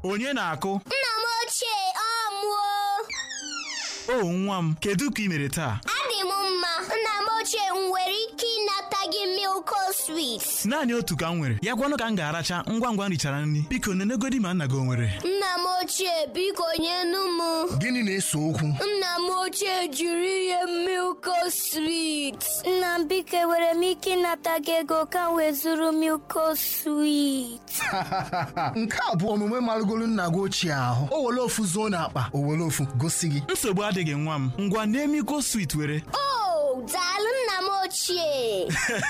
onye na-akụ Nna m ochie ọ mụọ o nwa m kedu ka ị mere taa adị m mma nna m ochie m nwere ike ịnata gị milko swit naanị otu ka m nwere ya gwanụ ka m ga-aracha ngwa ngwa m richara nri biko nenegodi ma nna gị o nwere nna m ochie biko nyenu m Gịnị na-ese okwu? nna m ochie jiri ihe milko swit nna m biko enwere m ike ịnata gị ego ka m wee zụrụ milko swit Nke a bụ omume marụgolu nna gị ochie ahụ. O were ofu zuo n'akpa, o were ofu gosi gị. nsogbu adịghị nwa m ngwa na-emiko swit were o daalụ nna m ochie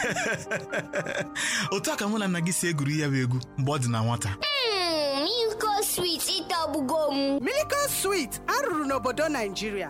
otu a ka mụ na nna gị si egwuri ya bụ egwu mgbe ọ dị na nwata Mm, milko swit ịtọgbugo m Miracle Sweet arụrụ n'obodo Naijiria.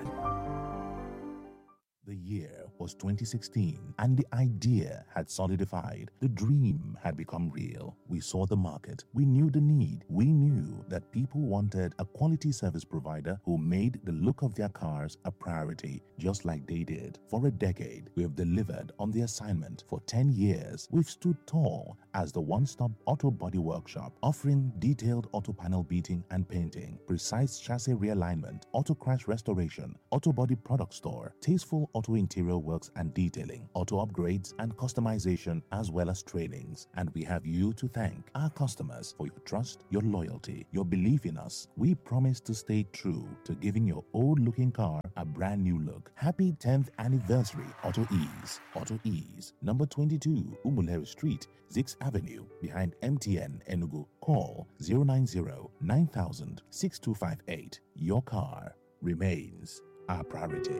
The year was 2016 and the idea had solidified. The dream had become real. We saw the market. We knew the need. We knew that people wanted a quality service provider who made the look of their cars a priority, just like they did. For a decade, we have delivered on the assignment. For 10 years, we've stood tall as the one stop auto body workshop, offering detailed auto panel beating and painting, precise chassis realignment, auto crash restoration, auto body product store, tasteful auto interior works and detailing, auto upgrades and customization, as well as trainings. And we have you to thank, our customers, for your trust, your loyalty, your belief in us. We promise to stay true to giving your old looking car a brand new look. Happy 10th anniversary, Auto Ease. Auto Ease, number 22, Umuleri Street, 6th Avenue, behind MTN Enugu. Call 090 9000 6258. Your car remains our priority.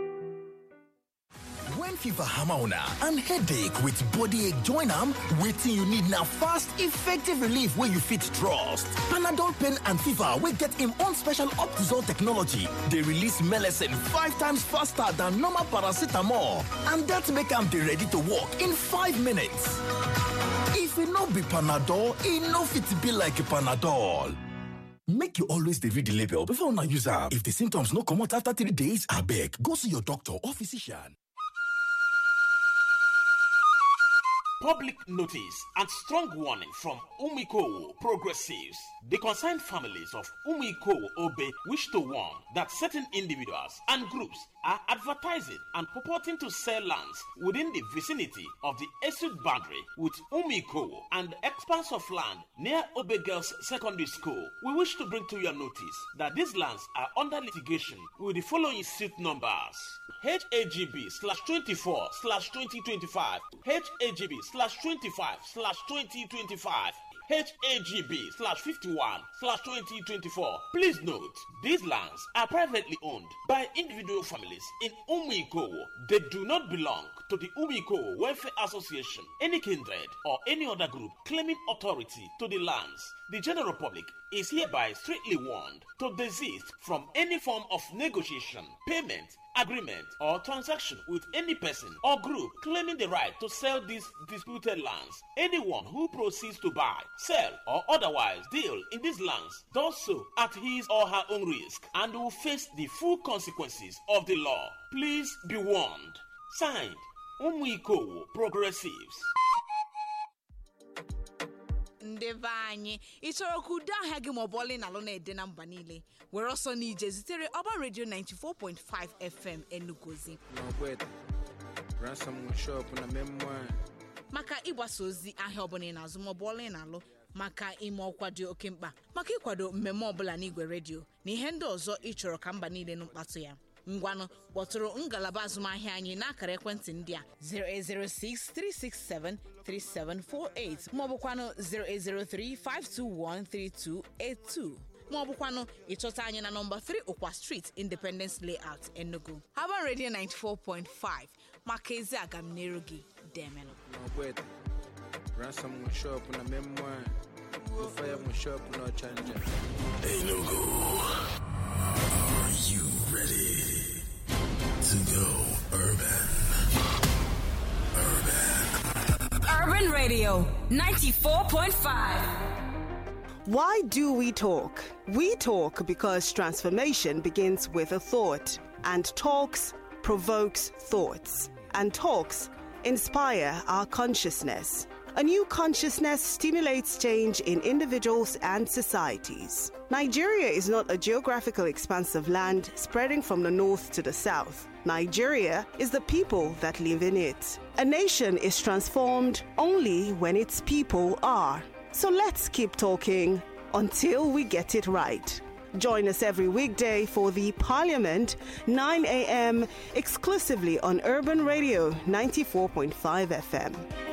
When fever hammer una and headache with body ache join am, wetin you need na fast, effective relief wey you fit trust. Panadol pain and fever wey get im own special Optizol technology dey release melecine five times faster than normal paracetamol and dat make am dey ready to work in five minutes. If e no be Panadol, e no fit be like Panadol. Make you always dey read the label before una use am. If the symptoms no comot after three days, abeg go see your doctor or physician. Public notice and strong warning from Umiko Progressives. The concerned families of Umiko Obe wish to warn that certain individuals and groups are advertising and purporting to sell lands within the vicinity of the Esud boundary with Umiko and expanse of land near Obe Girls Secondary School. We wish to bring to your notice that these lands are under litigation with the following suit numbers. HAGB slash 24 slash 2025, HAGB slash 25 slash 2025, HAGB slash 51 slash 2024. Please note, these lands are privately owned by individual families in Umiko. They do not belong to the Umiko Welfare Association, any kindred, or any other group claiming authority to the lands. The general public is hereby strictly warned to desist from any form of negotiation, payment, agreement, or transaction with any person or group claiming the right to sell these disputed lands. Anyone who proceeds to buy, sell, or otherwise deal in these lands does so at his or her own risk and will face the full consequences of the law. Please be warned. Signed, Umuiko Progressives. ndị be anyị ị chọrọ ka udo ahịa gị maọbụ ọlị na alụ na-ede na mba niile were ọsọ n'ije zitere ọba redio 94.5 fm enugozi N'Ogweta, ransomware shop na memoir. maka ịgbasa ozi ahịa ọbụla ị na-azụ maọbụ ọlụ ị na-alụ maka ime ọkwa dị oke mkpa maka ịkwado mmemme ọbụla n'igwe redio na ihe ndị ọzọ ị chọrọ ka mba niile nụ mkpatụ ya ngwanụ kpọtụrụ ngalaba azụmahịa anyị n'akara ekwentị ndị a 08063673748 maọbụkwanụ 08035213282 maọbụkwanụ ịchọta anyị na nọmba 3 ụkwa street independence layout enugu haban radio 94.5 maka ezi agamniru gị demenụ N'Ogweta, ransomware shop na memoir. Fire shop no chanja. Enugu, are you ready to go urban? Urban Radio 94.5. Why do we talk? We talk because transformation begins with a thought, and talks provokes thoughts, and talks inspire our consciousness. A new consciousness stimulates change in individuals and societies. Nigeria is not a geographical expanse of land spreading from the north to the south. Nigeria is the people that live in it. A nation is transformed only when its people are. So let's keep talking until we get it right. Join us every weekday for the Parliament, 9 a.m., exclusively on Urban Radio 94.5 FM.